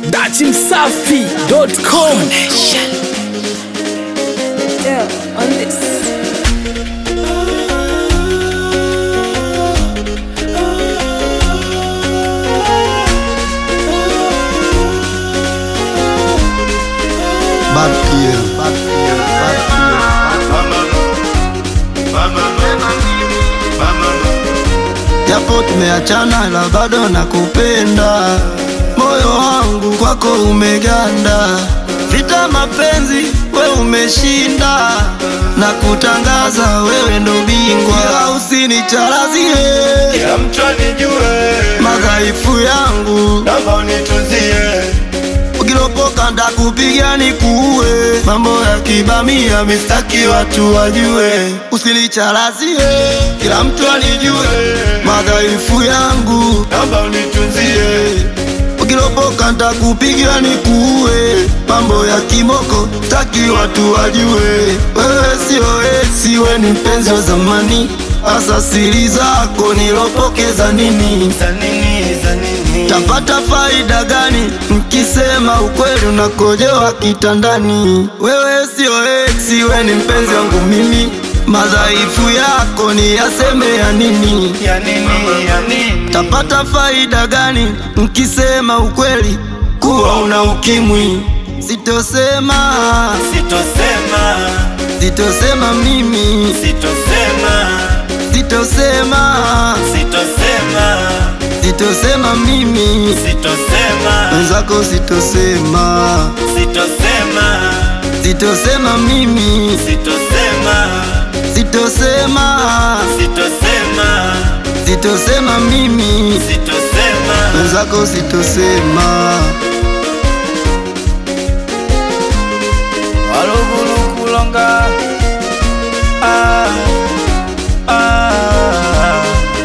dachimsafi.com Yeah, on this. Bad PM, bad PM, bad PM. Japo tumeachana ila bado nakupenda, moyo wangu kwako umeganda, vita mapenzi we umeshinda, na kutangaza wewe ndo bingwa, ila usinicharazie Kila mtu anijue, madhaifu yangu, naomba unitunzie. ukilopoka ndakupiga nikuue, mambo ya kibamia mistaki watu wajue, usinicharazie kila mtu anijue madhaifu yangu, Naomba unitunzie. ukilopoka ndakupiga nikuue, mambo ya kimoko taki watu wajue, wewe sio esi, we ni mpenzi wa zamani, hasa siri zako nilopokeza nini? Za nini, za nini? Tapata faida gani mkisema ukweli unakojewa kitandani? Wewe sio ex, we ni mpenzi wangu mimi, madhaifu yako ni yaseme ya nini? Ya nini, ya nini? Tapata faida gani mkisema ukweli kuwa una ukimwi? Sitosema, Sitosema, sitosema mimi, sitosema, sitosema, sitosema, sitosema mimi, sitosema, wenzako sitosema. sitosema, Sitosema mimi, sitosema, sitosema, sitosema, sitosema mimi, sitosema. wenzako sitosema. walugulu kulonga ah, ah.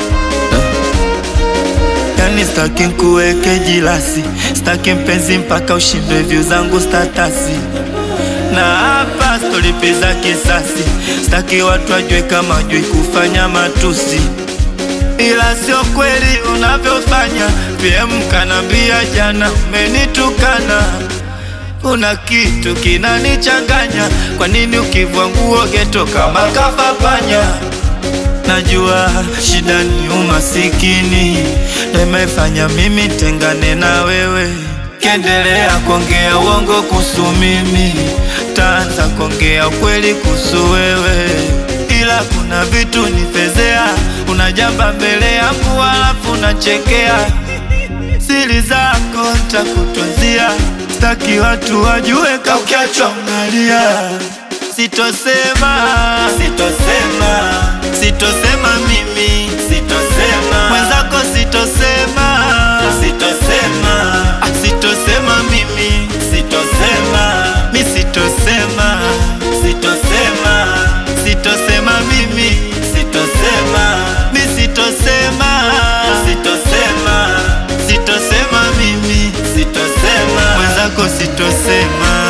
Yani staki nkuweke jilasi, staki mpenzi mpaka ushindwe vyu zangu statasi na hapa stolipiza kisasi, staki watu wajue kama jui kufanya matusi ila sio kweli unavyofanya. PM kanambia jana umenitukana, kuna kitu kinanichanganya. Kwa nini ukivua nguo geto kama kafa panya? Najua shida ni umasikini, ndo imefanya mimi tengane na wewe. Kiendelea kuongea uongo kuhusu mimi, taanza kuongea ukweli kuhusu wewe ila kuna vitu nifezea, unajamba mbele yangu halafu unachekea. Siri zako ntakutunzia, staki watu wajue ka ukiachwa unalia. Sitosema, sitosema, sitosema mimi, sitosema mwenzako, sitosema, sitosema, ah, sitosema mimi, sitosema, mi sitosema, sitosema, sitosema mimi, sitosema, mi sitosema, sitosema, sitosema mimi, sitosema mwenzako, sitosema.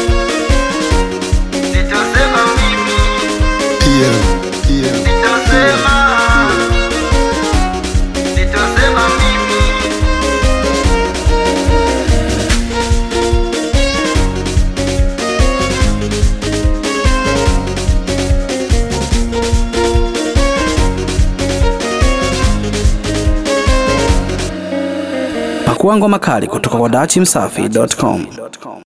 Sitosema mimi, PM, PM, sitosema, sitosema mimi. Pakua ngoma kali kutoka kwa dachimsafi.com.